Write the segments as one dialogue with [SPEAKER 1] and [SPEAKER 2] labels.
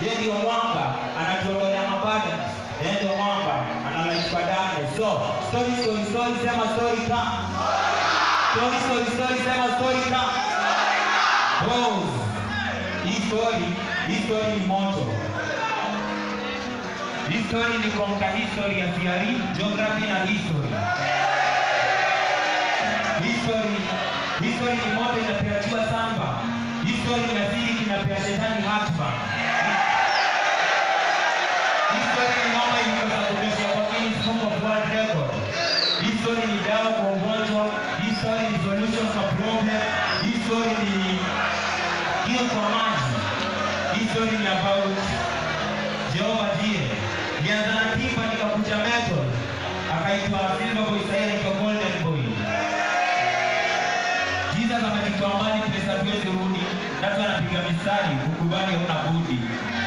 [SPEAKER 1] yeye ndio mwanga anatuondolea mabada yeye ndio mwanga analaishwa darkness so story story story sema story come story story story sema story come Rose hii story hii story ni moto History ni kuamka history ya theory, geography na history. History, history ni moto inapeatiwa samba. History ni asili kinapea shetani hatma. History ni mama iliyosababisha kwa Guinness Book of World Record. History ni dawa kwa ugonjwa. History ni solution for problem. History ni hiyo kwa maji. History ni about Jehova ndiye nianza na timba nikakuja method akaitwa silver boy sasa anaitwa golden boy Jesus amejitoa mbali pesa tuwezi rudi natu anapiga mistari ukubali hauna budi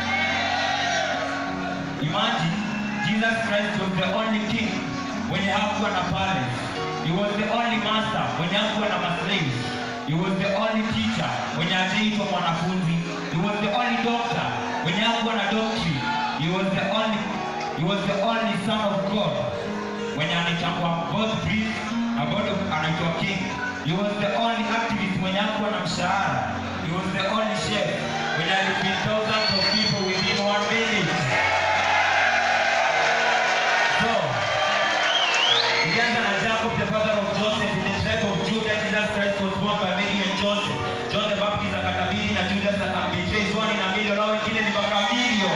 [SPEAKER 1] imagine Jesus Christ was the only king mwenye hakuwa na palace he was the only master mwenye hakuwa na maslaves he was the only teacher mwenye hajaitwa mwanafunzi he was the only doctor mwenye hakuwa na doctrine he was the only he was the only son of God mwenye anaitangwa both priest na bado anaitwa king he was the only activist mwenye hakuwa na mshahara he was the only chef mwenye alifeed thousands of people within one minute so Ilianza na Jacob, the father of Joseph, in the tribe of Judah. Jesus Christ was born by Mary and Joseph. John the Baptist akatabiri na Judas akambetray Yohana na Milio, nao wengine ni makabilio.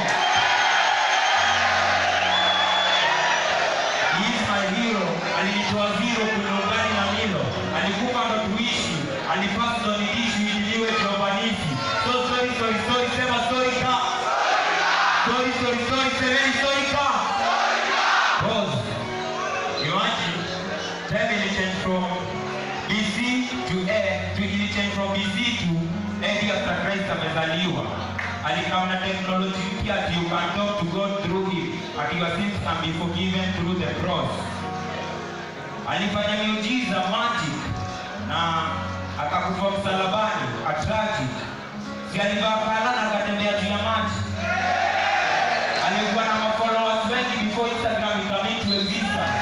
[SPEAKER 1] He is my hero. Alinitoa zero kwenye ugani na Milo. Alikufa ndo tuishi. Alipaswa ndo niishi iliwe kirobanisi. So story, story, story, sema story ka. Story, story, story, semeni story ka. Rose. Imagine, time will change from BC to A to ili change from BC to AD after Christ amezaliwa. Alikam na technology mpya ati you can talk to God through it, ati your sins can be forgiven through the cross. Alifanya miujiza magic na akakufa msalabani, a tragic. Si alivaa kala na akatembea juu ya maji. Alikuwa na mafollowers wengi before Instagram ikam into existence.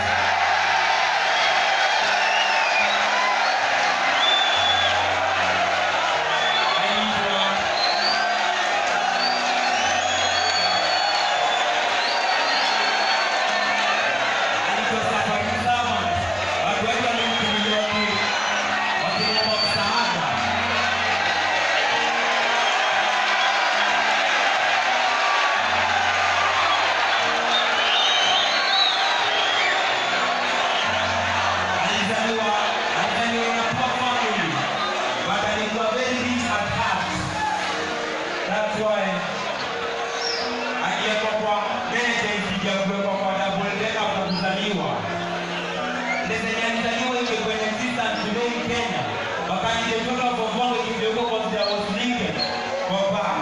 [SPEAKER 1] Alizaliwa alizaliwa na poor family, but alikuwa very rich at heart. That's why akiwekwa kwa meza ikija kuwekwa kwa double decker kwa kuzaliwa. Zenye alizaliwa ike kwenye existence today in Kenya. Wakati the total of Bongo ikigeuka kwa there was Lincoln kwa bar.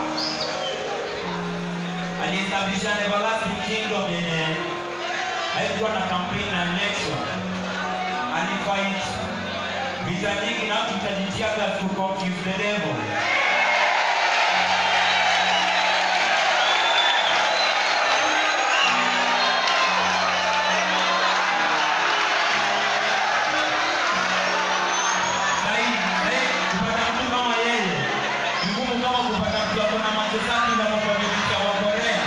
[SPEAKER 1] Aliestablish an everlasting kingdom yenye haikuwa na campaign na election alifight vita nyingi na tutajitia to confuse the devil. Sahi, sahi, kupata mtu kama yeye ni ngumu kama kupata mtu ako na macho safi na makomedisha wa Korea.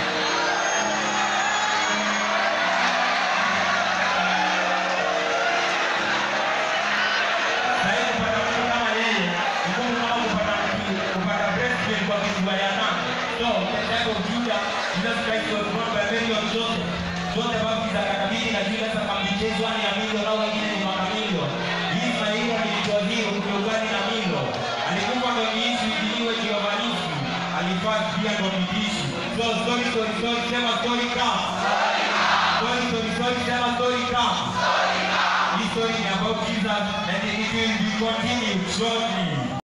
[SPEAKER 1] Sahi kupata mtu kama yeye ni ngumu kama kupata mtu kupata breastplate kwa kifua ya nani. So, the tribe of Judah, Jesus Christ was born by Mary of Joseph. John the Baptist akakabidhi na Judas akambichezwa ni ya Milo nao wengine ni makamilio. Hii mahiyo nilitoa hiyo kugeugani na Milo. Alikufa ndo niishi iliwe kiwavanisi. Alifaa pia ndo niishi. So story story story sema story come. Story story story sema story come. Hii story ni about Jesus and it will be continued shortly.